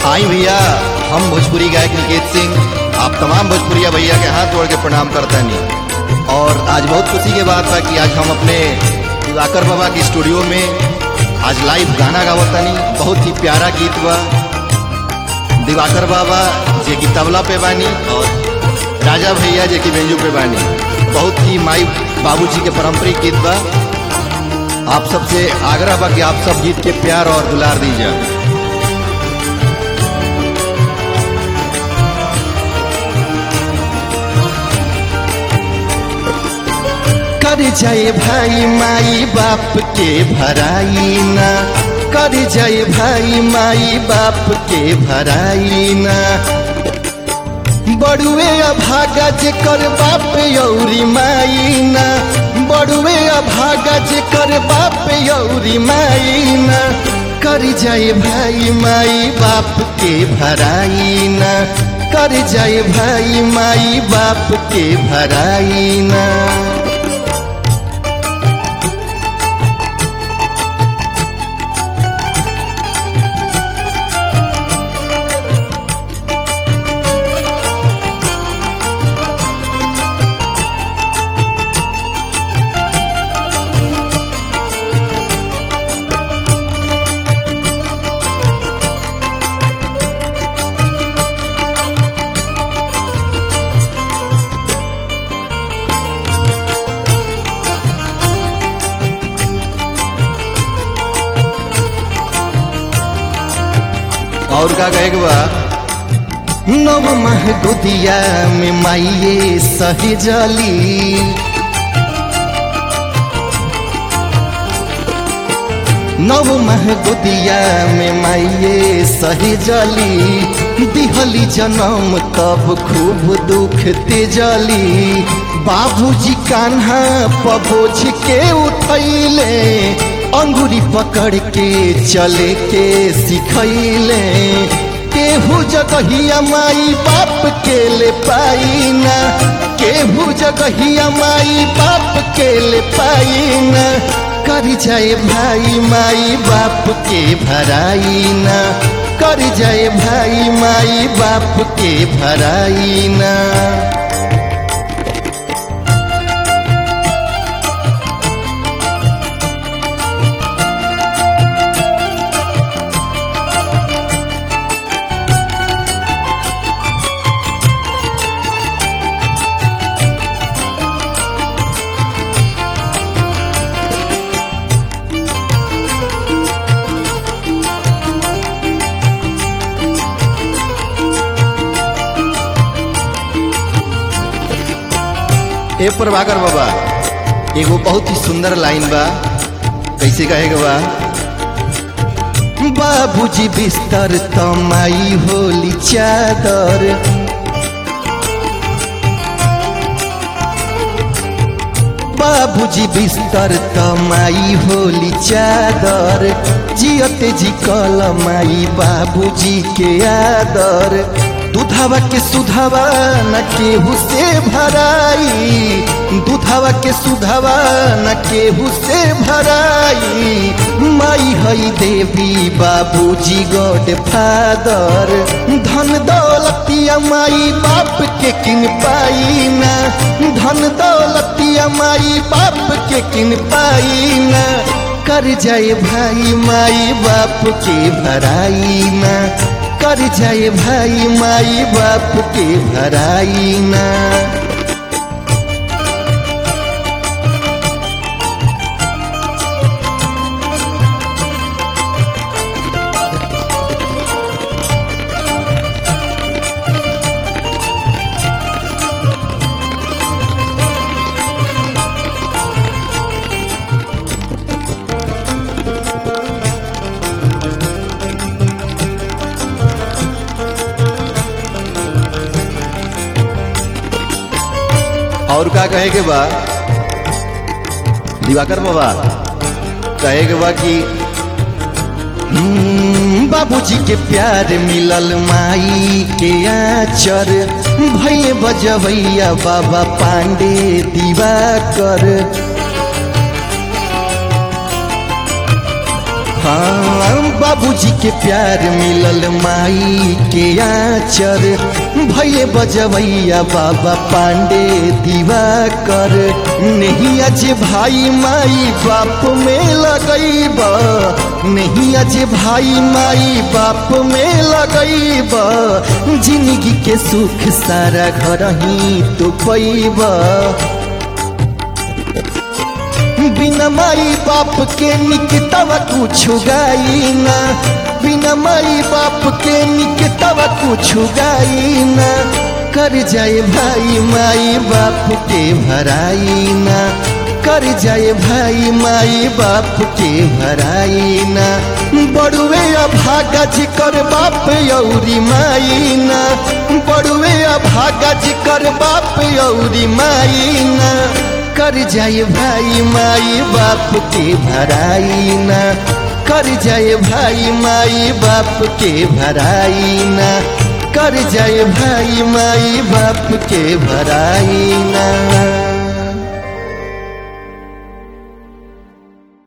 आई भैया हम भोजपुरी गायक निकेत सिंह आप तमाम भोजपुरिया भैया के हाथ जोड़ के प्रणाम करता नहीं और आज बहुत खुशी के बात बा कि आज हम अपने दिवाकर बाबा के स्टूडियो में आज लाइव गाना गावतानी बहुत ही प्यारा गीत बा दिवाकर बाबा जे की तबला पे बानी और राजा भैया जे की बेंजू पे बानी बहुत ही माई बाबूजी के पारंपरिक गीत बा आप सबसे आग्रह बा कि आप सब गीत के प्यार और दुलार दीजिए कर जाए भाई माई बाप के भराई ना कर जाए भाई माई बाप के भराई ना बड़ुए अभागा जे कर बाप यौरी माई ना बड़ुए अभागा जे कर बाप यौरी माई ना कर जाए भाई माई बाप के भराई ना कर जाए भाई माई बाप के भराई ना और का कहे बा नव मह गोदिया में माइये सही जली नव मह गोदिया में माइये सही जली दिहली जन्म तब खूब दुख तेजली बाबूजी कान्हा पबोझ के उठैले अंगुरी पकड़ के चले के सिखैले केहू जगहिया माई बाप के ले पाई ना केहू जगहिया माई बाप के ले पाई ना कर जाए भाई माई बाप के भराई ना कर जाए भाई माई बाप के भराई ना ए प्रभाकर बाबा एगो बहुत ही सुंदर लाइन बा कैसे कहेगा बा बाबूजी बिस्तर तमाई होली चादर बाबूजी बिस्तर तमाई होली चादर जियते जी कल माई बाबूजी के आदर दूधावा के सुधावा न केहू से भराई दूधावा के सुधावा न केहू से भराई माई हई देवी बाबूजी गॉड फादर धन दौलतिया माई बाप के किन पाई ना धन दौलतिया माई बाप के किन पाई ना कर जाए भाई माई बाप के भराई ना कर जाए भाई माई बाप के भराई ना और का कहे के बा दिवाकर बाबा कहे के बा कि हम्म, बाबूजी के प्यार मिलल माई के आचर भैले बजवैया बाबा पांडे दिवाकर हाँ बाबूजी के प्यार मिलल माई के आचर भैले बजवैया बाबा पांडे दिवाकर नहीं आज भाई माई बाप में लगैब नहीं आज भाई माई बाप में लगैब जिंदगी के सुख सारा घर ही तो पैब बिना माई बाप के निकतवा कुछ गाई ना बिना माई बाप के निकतवा कुछ गाई ना कर जाए भाई माई बाप के भराई ना कर जाए भाई माई बाप के भराई ना बड़ुए अभागा जी कर बाप यौरी माई ना बड़ुए अभागा जी कर बाप यौरी माई ना कर जाए भाई माई बाप के भराई ना कर जाए भाई माई बाप के भराई ना कर जाए भाई माई बाप के भराई ना